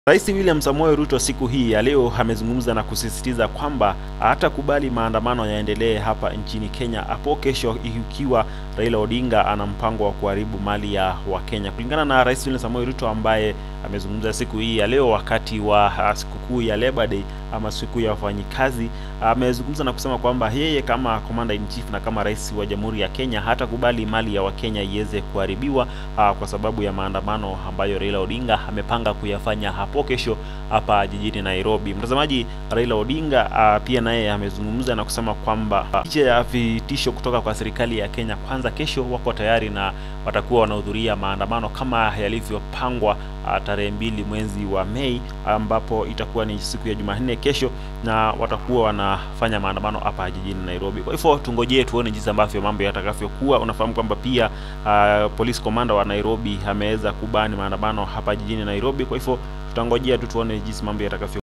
Rais William Samoei Ruto siku hii ya leo amezungumza na kusisitiza kwamba hatakubali maandamano yaendelee hapa nchini Kenya hapo kesho, ikiwa Raila Odinga ana mpango wa kuharibu mali ya Wakenya. Kulingana na Rais William Samoei Ruto ambaye amezungumza siku hii ya leo wakati wa sikukuu ya Labor Day ama siku ya wafanyikazi, amezungumza na kusema kwamba yeye kama commander in chief na kama rais wa Jamhuri ya Kenya hatakubali mali ya Wakenya iweze kuharibiwa aa, kwa sababu ya maandamano ambayo Raila Odinga amepanga kuyafanya hapo kesho hapa jijini Nairobi. Mtazamaji, Raila Odinga uh, pia naye amezungumza na kusema kwamba licha ya vitisho kutoka kwa serikali ya Kenya Kwanza, kesho wako tayari na watakuwa wanahudhuria maandamano kama yalivyopangwa uh, tarehe mbili mwezi wa Mei, ambapo itakuwa ni siku ya Jumanne kesho, na watakuwa wanafanya maandamano hapa jijini Nairobi. Kwa hivyo tungojee tuone jinsi ambavyo mambo yatakavyokuwa. Unafahamu kwamba pia uh, police commander wa Nairobi ameweza kubani maandamano hapa jijini Nairobi, kwa hivyo tutangojea tu tuone jinsi mambo yatakavyo